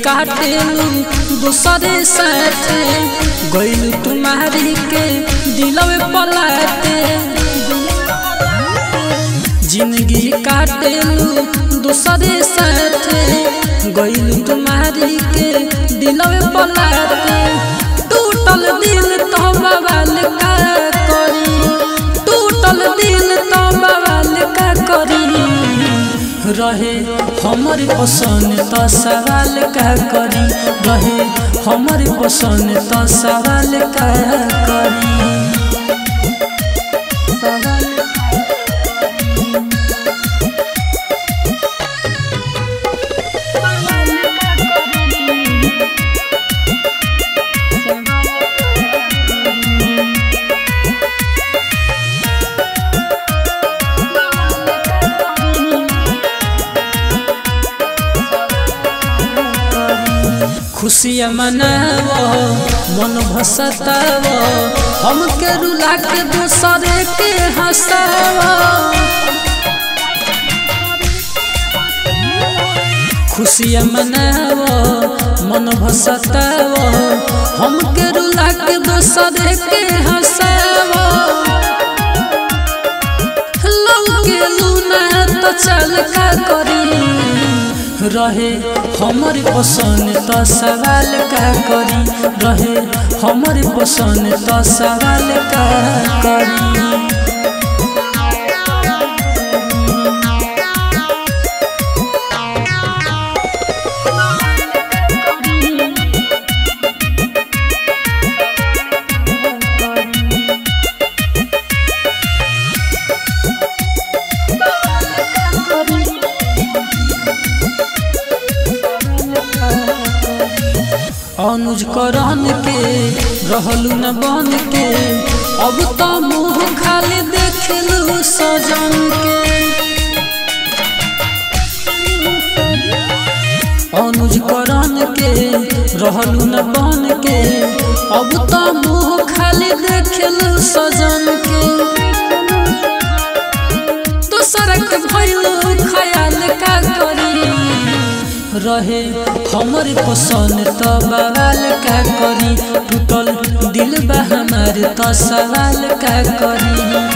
काटेलू दूसरे साथ गइल तुम्हारी के दिलवे पलाते जिंदगी काटेलू दूसरे साथ गइल तुम्हारी के दिलवे पलाते टूटल दिल तो बवाल का करी टूटल दिल तो बवाल का करी रहे हमर पसंद तो सवाल का करी रहे हमर पसंद तो सवाल का करी खुशियाँ मनाव मन भसताव हमके रुला के दूसरे के हंसाव खुशियाँ मनाव मन भसताव हमके रुला के दूसरे के हंसाव लौके लूना तो चल का करी रहे हमर पसंद तो सवाल का करी रहे हमर पसंद तो सवाल का करी अनुज करन के रहलू न बन के अब तो मुँह खाली देखलू सजन के अनुज करन के रहलू न बन के अब तो मुँह खाली देखलू सजन के दूसरा के भैलू ख्याल का करी रहे हमर पसंद तो बवाल का करी टूटल दिल बा हमार तो सवाल का करी